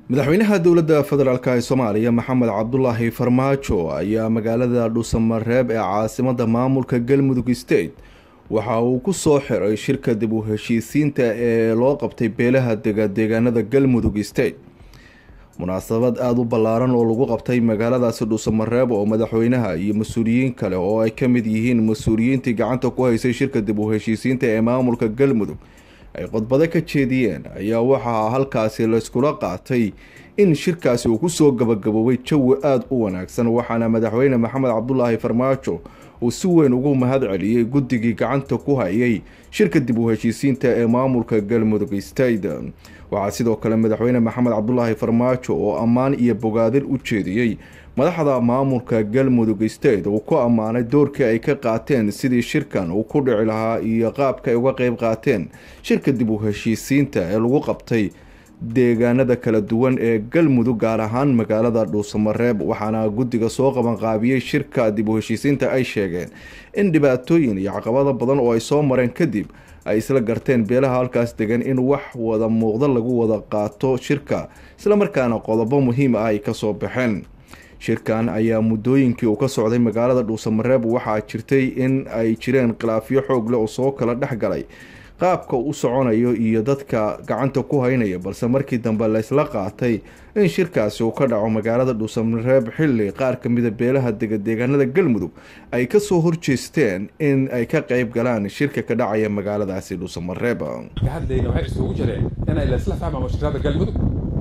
madaxweynaha dowladda federaalk ee soomaaliya maxamed cabdulaahi farmaajo ayaa magaalada dhuusamareeb ee caasimada maamulka galmudug state waxa uu ku soo xiray shirka dib u heshiisiinta ee loo qabtay beelaha dega deegaanada galmudug state munaasabad aada u ballaaran oo lagu qabtay magaaladaasi dhuusamareeb oo madaxweynaha iyo mas-uuliyiin kale oo ay ka mid yihiin mas-uuliyiintii gacanta ku haysay shirka dib u heshiisiinta ee maamulka galmudug ay qodbado ka jeediyeen ayaa waxaa halkaasi layskula qaatay in shirkaasi uu kusoo gabagaboobay jawi aada u wanaagsan waxaana madaxweyne maxamed cabdulaahi farmaajo uu si weyn ugu mahad celiyey guddigii gacanta ku hayay shirka dib u heshiisiinta ee maamulka galmudug state waxaa sidoo kale madaxweyne maxamed cabdulaahi farmaajo oo ammaan iyo bogaadin u jeediyey madaxda maamulka galmudug state uu ku ammaanay doorkii ay ka qaateen sidii shirkan uu ku dhici lahaa iyo qaabka ay uga qeyb qaateen shirka dib u heshiisiinta ee lagu qabtay deegaanada kala duwan ee galmudug gaar ahaan magaalada dhuusamareeb waxaana guddiga soo qabanqaabiyey shirka dib u heshiisiinta ay sheegeen in dhibaatooyin iyo caqabado badan oo ay soo mareen kadib ay isla garteen beelaha halkaas degan in wax wada muuqdo lagu wada qaato shirka islamarkaana qodobo muhiim ah ay kasoo baxeen shirkan ayaa muddooyinkii uu ka socday magaalada dhuusamareeb waxaa jirtay in ay jireen khilaafyo xoog leh oo soo kala dhex galay qaabka u soconayo iyo dadka gacanta ku haynaya balse markii dambe laysla qaatay in shirkaasi uu ka dhaco magaalada dhuusamareeb xilli qaar kamida beelaha degadeegaanada galmudug ay kasoo horjeesteen in ay ka qeyb galaan shirka ka dhacaya magaaladaasi dhuusamareeb hadlayna waxay isugu jireen inay laysla fahmaan mashruucada galmudug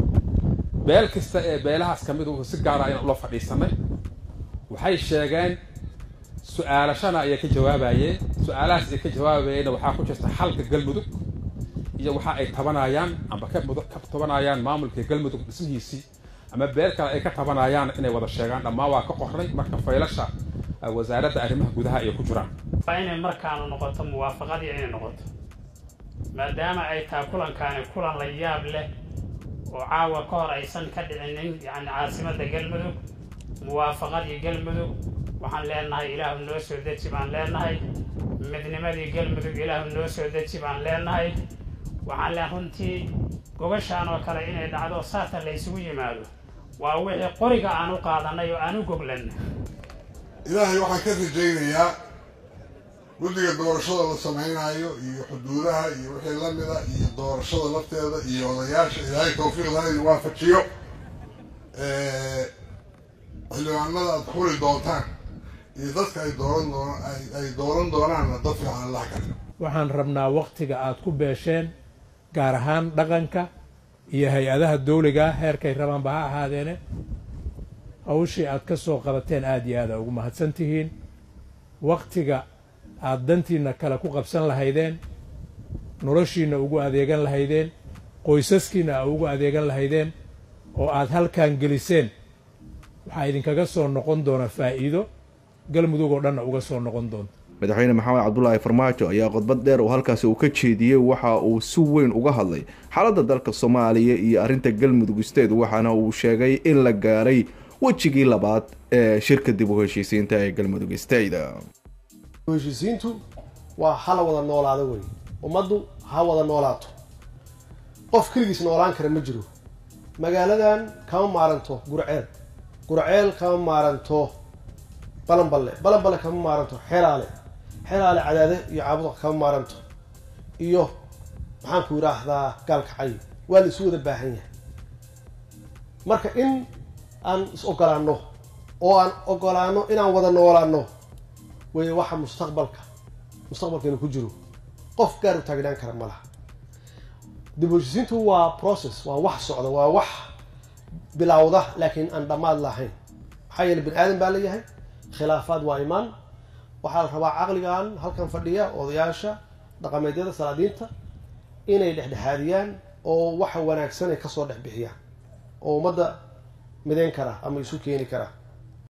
beel kasta ee beelahaas ka mid si gaara ayaan ula fadhiisanay waxay sheegeen su-aalashana ayay ka jawaabayeen su-aalahaas ay ka jawaabayeenna waxaa ku jirta xalka galmudug iyo waxa ay tabanayaan amba ka tabanayaan maamulka galmudug dhismihiisii ama beel kale ay ka tabanayaan inay wada sheegaan dhammaan waa ka qornay marka faylasha wasaaradda arrimaha gudaha ay ku jiraan waa inay markaanu noqoto muwaafaqadii inay noqoto maadaama ay tahay kulankaani kulan la yaab leh oo caawa ka hor aysan ka dhicinin yacni caasimadda galmudug muwaafaqadii galmudug waxaan leenahay ilaahu noo soo deji baan leenahay midnimadii galmudug ilaahu noo soo deji baan leenahay waxaan leen runtii gogashaan oo kale inay dhacdo saatan la isugu yimaado waa wixii qoriga aan u qaadanay oo aan u goglanna ilaahay waxaan ka rajaynayaa guddiga doorashada la samaynayo iyo xuduudaha iyo wixii la mida iyo doorashada lafteeda iyo odayaasha ilaahay tawfiiqdana idin waafajiyo xildhibaanada aada xuli doontaan iyo dadka ay dooran doon ay dooran doonaanna dad fiican allah kale waxaan rabnaa waktiga aada ku beesheen gaar ahaan dhaqanka iyo hay-adaha dawliga heerkay rabaanba ha ahaadeene hawshii aada ka soo qabateen aada iyo aada ugu mahadsan tihiin waktiga aada dantiina kale ku qabsan lahaydeen noloshiina ugu adeegan lahaydeen qoysaskiina a ugu adeegan lahaydeen oo aada halkan geliseen waxaa idinkaga soo noqon doona faa'iido galmudug oo dhanna uga soo noqon doonta madaxweyne maxamed cabdulaahi farmaajo ayaa qodbad dheer oo halkaasi uu ka jeediyey waxa uu si weyn uga hadlay xaaladda dalka soomaaliya iyo arrinta galmudug state waxaana uu sheegay in la gaaray wejigii labaad ee shirka dib u heshiisiinta ee galmudug state heshiisiintu waa hala wada noolaado wey ummaddu ha wada noolaato qof keligiis noolaan kara ma jiro magaaladan kama maaranto gurceel gurceel kama maaranto balanballe balanballe kama maaranto xelaale xelaale cadaade iyo caabuda kama maaranto iyo maxaan ku yidhaahdaa gaalkacay waa la isu wada baahan yahay marka in aan is ogolaano oo aan ogolaano inaan wada noolaano wey waxa mustaqbalka mustaqbalkeena ku jiro qof gaar u taagnaan kara ma laha dib u heshisiintu waa process waa wax socda waa wax bilowda laakiin aan dhammaad lahayn maxaa yeele bani aadan baa leeyahay khilaafaad waa imaan waxaa la rabaa caqligan halkan fadhiya odayaasha dhaqameedyada salaadiinta inay dhexdhexaadiyaan oo waxa wanaagsan ay kasoo dhex bixiyaan oo ummadda midayn kara ama isu keeni kara